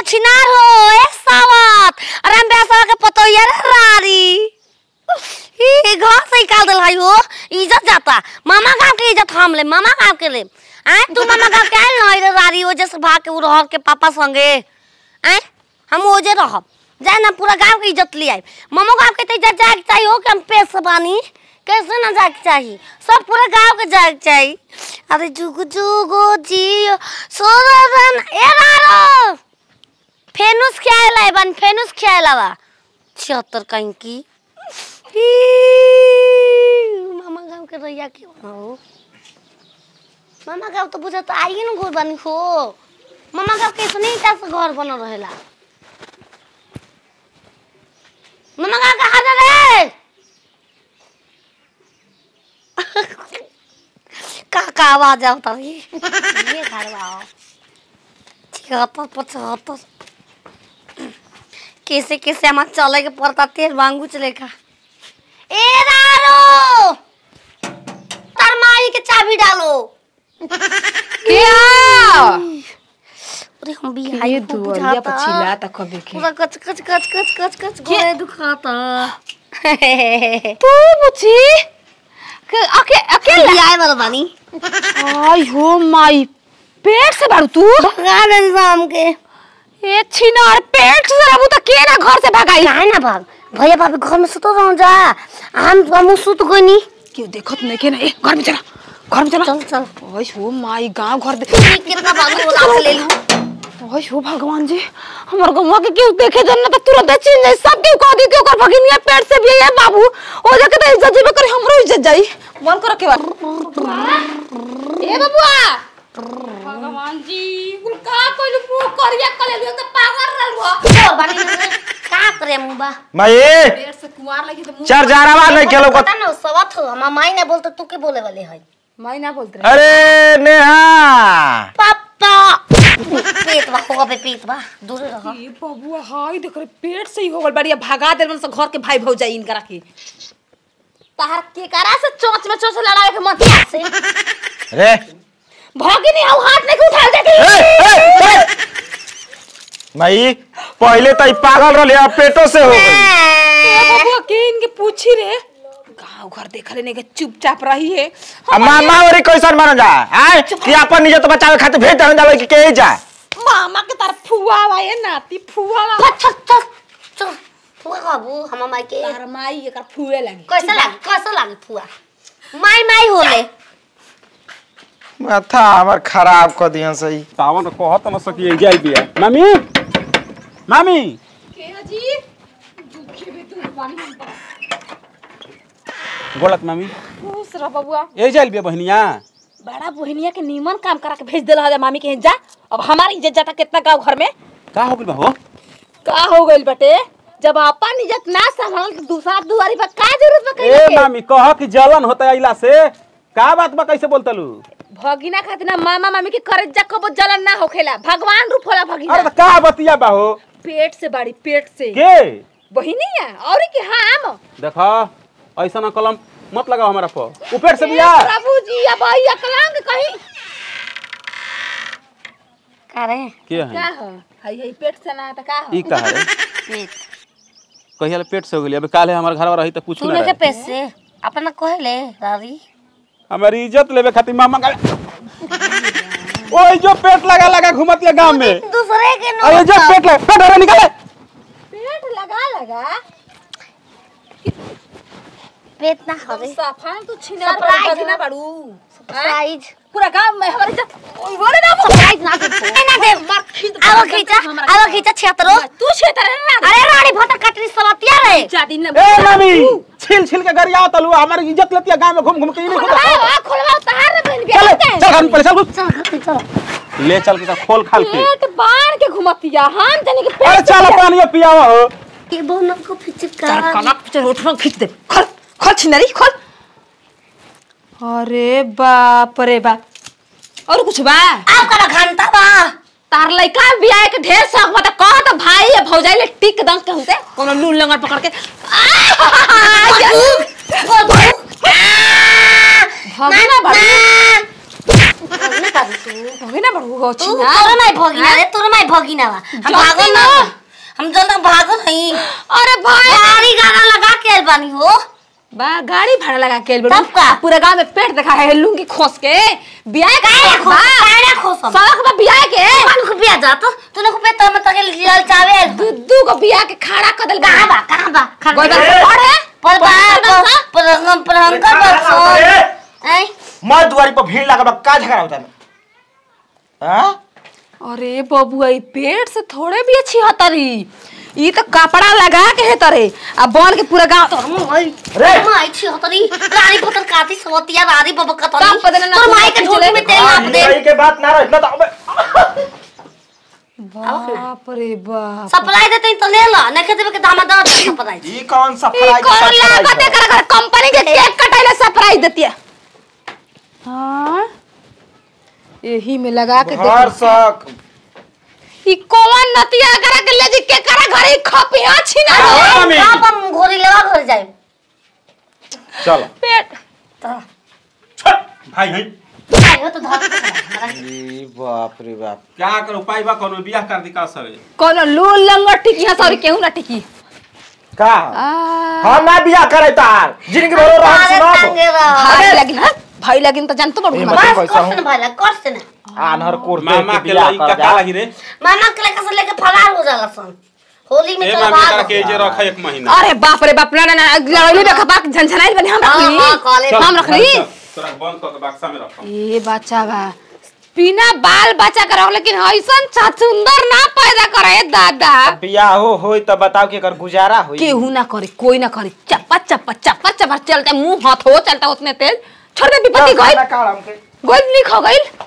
छिनार हो ए सावत अरे हम बेसवा के पतोइया रे रारी ई घर से निकाल देल हई हो इज्जत जाता मामा गांव के इज्जत हम ले मामा गांव के ले आए तू मामा गांव के आइल नहीं रे रारी ओ जैसे भाग के उ रहर के पापा संगे आए हम ओजे रहब जाए ना पूरा गांव के इज्जत ले आए मामा गांव के तो इज्जत जाए के चाहिए हो कि हम पेश बानी कैसे ना जाए के चाहिए सब पूरा गांव के जाए के चाहिए अरे जुगु जुगु जियो सोरन ए रारो फेनुस खेला है बन फेनुस खेला बा छिहत्तर कहीं की ही, मामा गांव के रैया के हो मामा गांव तो बुझा तो आइए ना घर बनी हो मामा गांव के इसने ईटा से घर बनल रहेला मामा गांव कहाँ जा रे का का आवाज आवता है ये घरवा आओ छिहत्तर पचहत्तर कैसे कैसे हमार चले के पड़ता तेल मांगू चले का ए रारो तार माई के चाबी डालो क्या अरे हम भी ये हाई दुआरिया पर चिल्लाता कभी के पूरा कच कच कच कच कच कच गोड़े दुखाता तू बुची के अके अकेला भी आए वाला बानी आई हो माई पेट से बारू तू भगा दे शाम के ए छिनार पेट से रहबू त के ना घर से भगाई काहे ना भाग भैया भाभी घर में सुतो रहो जा हम हम सुत गनी क्यों देखत नहीं के ना ए घर में चला घर में चला चल चल आई हो माई गांव घर दे कितना भागो लाख ले लूं आई हो भगवान जी हमर गौवा के क्यों देखे जन त तुरंत चिन जाई सब क्यों कह दी क्यों कर भगिनिया पेट से भी है बाबू ओ जाके त इज्जत जेबे करे हमरो इज्जत जाई मन कर के ए बबुआ भगवान जी कुल का कोइल मुंह करिया कले लियो त पागल रहलवा छोड़ बानी का करे मुबा माई पेट से कुंवार लगी त मुंह चार जारावा नहीं खेलो पता ना सवत हो हम माई ने बोलते तू के बोले वाले है मैं ना बोलते अरे नेहा पापा पेट बा हो बे पेट बा दूर रह ए बबुआ हाय देख रे पेट से ही हो गल बढ़िया भगा देल मन से घर के भाई भौजाई इनकरा के तार के करा से चोंच में चोंच लड़ाए के मन से रे भागी नहीं आऊ हाथ नहीं उठा देती ए, ए, ए! माई पहले तो ई पागल रहले अब पेटो से हो गई ए बबुआ के इनके पूछी रे गांव घर देख लेने के चुपचाप रही है अब मामा और कैसन माना जा आय कि अपन निजत बचावे खातिर भेज दहन जावे कि के जा मामा के तार फुआ बा ये नाती फुआ बा चल चल चल फुआ बाबू हम माई के तार माई एकर फुए लगी कैसा लागे कैसा लागे फुआ माई माई होले माथा हमर खराब कर दियन सही सावन कहत न सकी जाई बिया मामी मामी के जी दुखे भी तू पानी बोलत मामी खुश रह बबुआ ए जाइल बिया बहनिया बड़ा बहनिया के नीमन काम करा के भेज देला है मामी के जा अब हमारी इज्जत जाता कितना गांव घर में का हो गइल बा हो का हो गइल बटे जब अपन इज्जत ना संभाल तो दूसरा दुआरी पर का जरूरत बा ए कइले के मामी कह कि जलन होता आइला से का बात बा कैसे बोलतलू भगिना खातिर ना मामा मामी के करे जा कबो जलन ना होखेला भगवान रूप होला भगिना अरे त का बतिया बा हो पेट से बाड़ी पेट से के बहिनी है और की हम देखा ऐसा ना कलम मत लगाओ हमारा पर ऊपर से बिया प्रभु जी अब आई अकलांग कहीं का रे के का है हो हई हई पेट से ना त का हो ई का है पेट कहिया ले पेट से हो गेली अबे काले हमार घर रही त कुछ तू ना लेके रहे। पेट से अपना कहले दादी हमारी इज्जत लेवे खातिर मामा का ओए जो पेट लगा लगा घुमतिया गांव में दूसरे के नो अरे जो पेट लगा पेट अरे निकाले पेट लगा लगा पेट ना हवे सफान तू छिना Surprise भगिना हो। बाड़ू साइज पूरा गांव में हमारे इज्जत ओए बोले ना साइज ना दे ना दे मार खींच आवा खींचा आवा खींचा छेतरो तू क्षेत्र है ना अरे रानी भटा कटरी सवतिया रे चाटी ने ए मामी छिल छिल के गरिया तलु हमारी इज्जत लेतिया गांव में घूम घूम के ई नहीं खोला खोलवा खोलवा तार रे बहन चल बिया चल घर में पहले चल घुस। चल घर पे चल ले चल के खोल खाल के पेट बांध के घुमतिया हम जाने के अरे पेट चल पानी पियावा हो के बोन को तार फिचका कनक पिक्चर उठवा खींच दे खोल खोल छिनरी खोल अरे बाप रे बाप और कुछ बा आप करा घंटा बा तार लइका बियाह के ढेर शौक बता कह तो भाई या भौजाई ले टिक दंग के होते कोनो लूल लंगर पकड़ के भगना बड़ी भगिना का तू भगे ना बड़ू हो तू छिना तोरे माई भगिना रे तोरे माई भगिना बा हम जाती भागल ना ना। हम जल्द भागल हई अरे भाई गाड़ी गाना लगा के आइल बानी हो बा गाड़ी भाड़ा लगा के बड़ू तब का? पूरा गांव में पेट देखा है लुंगी खोस के बियाह का काहे खो बा काहे खोसम सड़क में बियाह के कौन खुपिया जा तो तूने खुपिया तो मैं तके लियल चावे दू दू को बियाह के खड़ा कर देल कहां बा कहां बा गोदर खड़ा पे पड़े पर बा पर हम पर हम कर बस ऐ मैं दुआरी पर भीड़ लगा बा का झगड़ा होता है हां अरे बबुआ ई पेट से थोड़े भी अच्छी हतरी ई तो कपड़ा लगा के है तरे आ बन के पूरा गांव तोर माई रे। तोर माई छी हतरी गाड़ी पतर काती सवतिया रारी बब कतरी काम पदने ना तोर माई के तू झोली में तेल नाप दे सही के बात ना रह इतना तो अबे बाप रे बाप सप्लाई देते तो ले ला नहीं देबे के दामा दे सप्लाई ई कौन सा ई फराई कौन लागत है कर कंपनी के केक कटाइले सरप्राइज देती है हां यही में लगा के घर देख सक ई कौन नतिया करा के ले जी के करा घरे खपिया छिना हाँ, मम्मी। आप हम घोरी लेवा घर जाए चलो पेट तो भाई भाई आयो तो धर ई बाप रे बाप क्या करो उपाय बा कोनो बियाह कर दी का सरे कौन लूल लंगट टिकी है सॉरी केहू ना टिकी का आ हम ना बियाह करे तार जिनके भरो रह अरे सुना तंगे रहो भाई लगिन हां भाई लगिन तो जानतो बड़ू ए, हमारा मत- बस पैसा कर से हूँ। भाई कर से ना आनहर कोर मामा के के बियाह लई कर का जा का लगी रे मामा के लेकर से लेके फरार हो जाला सन होली में ए चल मामी भाग करा के जे रख एक महीना अरे बाप रे बाप ना ना ना लड़ाई में खपाक झनझनाई बने हम हाँ, हाँ, रखली कॉलेज चल, हम रखली चल, तोरा बंद कर के बक्सा में रख ए बच्चा बा बिना बाल बच्चा करो लेकिन ऐसन सुंदर ना पैदा करे दादा बियाह हो होई त बताओ कि एकर गुजारा होई केहू ना करे कोई ना करे चप्पा चप्पा चप्पा चप्पा चलते मुंह हाथ हो चलता उतने तेज छोड़ दे विपत्ति चल, गइल खाना काढ़ हमके। गोल लिख हो गइल